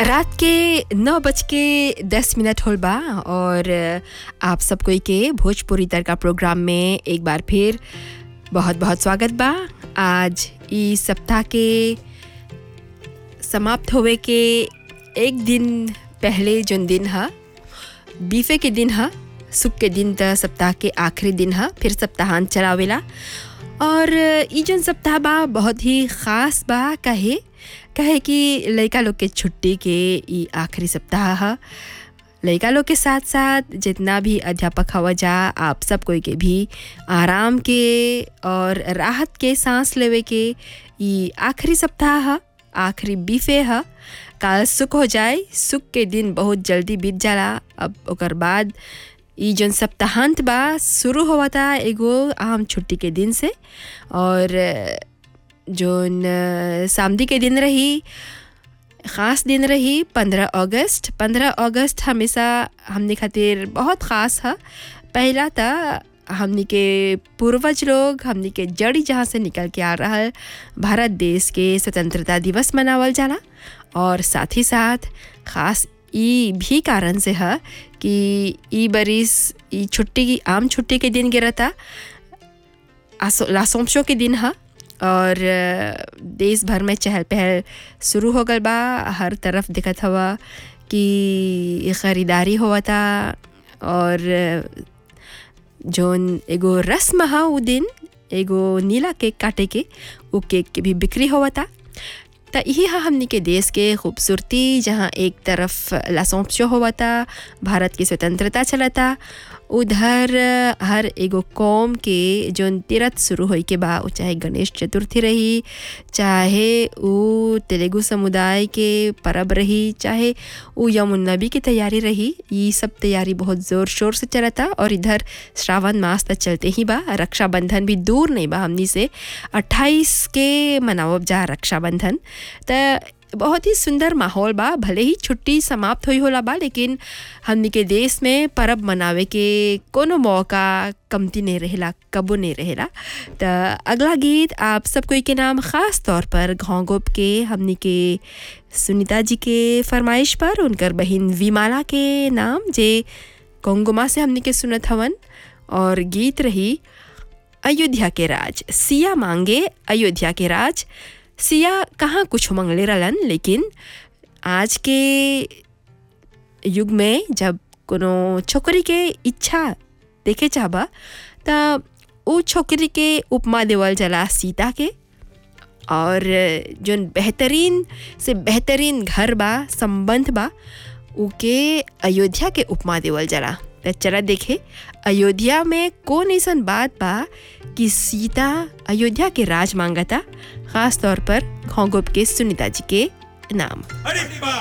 रात के नौ बज के दस मिनट होल बा और आप सब कोई के भोजपुरी तड़का प्रोग्राम में एक बार फिर बहुत बहुत स्वागत बा आज ई सप्ताह के समाप्त होवे के एक दिन पहले जोन दिन ह बीफे के दिन ह सुख के दिन त सप्ताह के आखिरी दिन ह फिर सप्ताहांत चलावेला और ई जोन सप्ताह बा बहुत ही ख़ास बा कहे कहे कि लइका लोग के छुट्टी के ई आखिरी सप्ताह ह लइका लोग के साथ साथ जितना भी अध्यापक हवा जा आप सब कोई के भी आराम के और राहत के सांस लेवे के ई आखिरी सप्ताह ह आखिरी बीफे ह काल सुख हो जाए सुख के दिन बहुत जल्दी बीत जाला अब ओकर बाद ई जौन सप्ताहांत बा शुरू हुआ था एगो आम छुट्टी के दिन से और जोन सामदी के दिन रही ख़ास दिन रही पंद्रह अगस्त पंद्रह अगस्त हमेशा हमने खातिर बहुत ख़ास है पहला था हमनी के पूर्वज लोग हमनी के जड़ी जहाँ से निकल के आ रहा भारत देश के स्वतंत्रता दिवस मनावल जाला और साथ ही साथ ख़ास ई भी कारण से है कि ई बरिस ई छुट्टी की आम छुट्टी के दिन गिरता लासोमशो के दिन है और देश भर में चहल पहल शुरू हो गल बा हर तरफ दिखत हवा कि ख़रीदारी हुआ था और जोन एगो रस्म हा उ दिन एगो नीला केक काटे के वो केक के भी बिक्री हुआ था तो यही है हमनी के देश के खूबसूरती जहाँ एक तरफ लासोंपशो हुआ था भारत की स्वतंत्रता चला था उधर हर एगो कौम के जोन तीरथ शुरू होई के बा चाहे गणेश चतुर्थी रही चाहे वो तेलुगु समुदाय के परब रही चाहे वो यमुनबी की तैयारी रही ये सब तैयारी बहुत ज़ोर शोर से चला था और इधर श्रावण मास तक चलते ही बा रक्षाबंधन भी दूर नहीं बा हमनी से अट्ठाईस के मनावब जा रक्षाबंधन तो बहुत ही सुंदर माहौल बा भले ही छुट्टी समाप्त हुई होला बा लेकिन हमनी के देश में परब मनावे के कोनो मौका कमती नहीं रहेला कबो नहीं रहेला तो अगला गीत आप सब कोई के नाम ख़ास तौर पर घोंगोप के हमनी के सुनीता जी के फरमाइश पर उनकर बहन विमाला के नाम जे कोंगुमा से हमनी के सुनत हवन और गीत रही अयोध्या के राज सिया मांगे अयोध्या के राज सिया कहाँ कुछ मंगले रहलन लेकिन आज के युग में जब कोनो छोकरी के इच्छा देखे चाहबा त उ छोकरी के उपमा देवल जला सीता के और जोन बेहतरीन से बेहतरीन घर बा संबंध बा उके अयोध्या के उपमा देवल जला त चला देखे अयोध्या में कौन ऐसा बात बा कि सीता अयोध्या के राज मांगता खास तौर पर घोंगोप के सुनीता जी के नाम अरे बा